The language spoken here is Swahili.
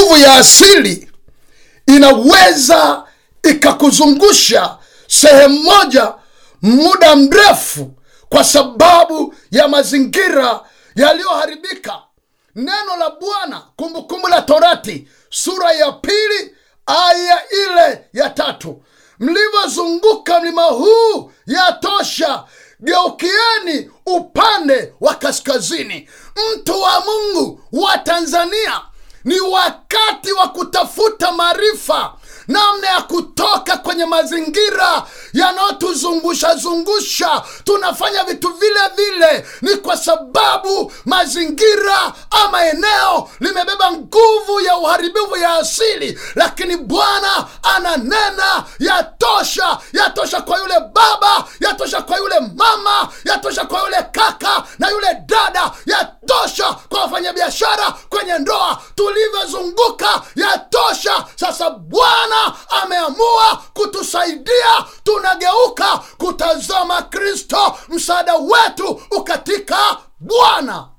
nguvu ya asili inaweza ikakuzungusha sehemu moja muda mrefu kwa sababu ya mazingira yaliyoharibika neno la bwana kumbukumbu la torati sura ya pili aya ile ya tatu mlivyozunguka mlima huu yatosha geukieni upande wa kaskazini mtu wa mungu wa tanzania ni wakati wa kutafuta maarifa namna ya kutoka kwenye mazingira yanayotuzungusha zungusha tunafanya vitu vile vile ni kwa sababu mazingira ama eneo limebeba nguvu ya uharibifu ya asili lakini bwana ananena yatosha yatosha kwa yule baba yatosha kwa yule mama yatosha kwa yule kaka na yule dada yatosha kwa wafanyabiashara kwenye ndoa tulivyozunguka yatosha sasa bwana ameamua kutusaidia tunageuka kutazama kristo msaada wetu ukatika bwana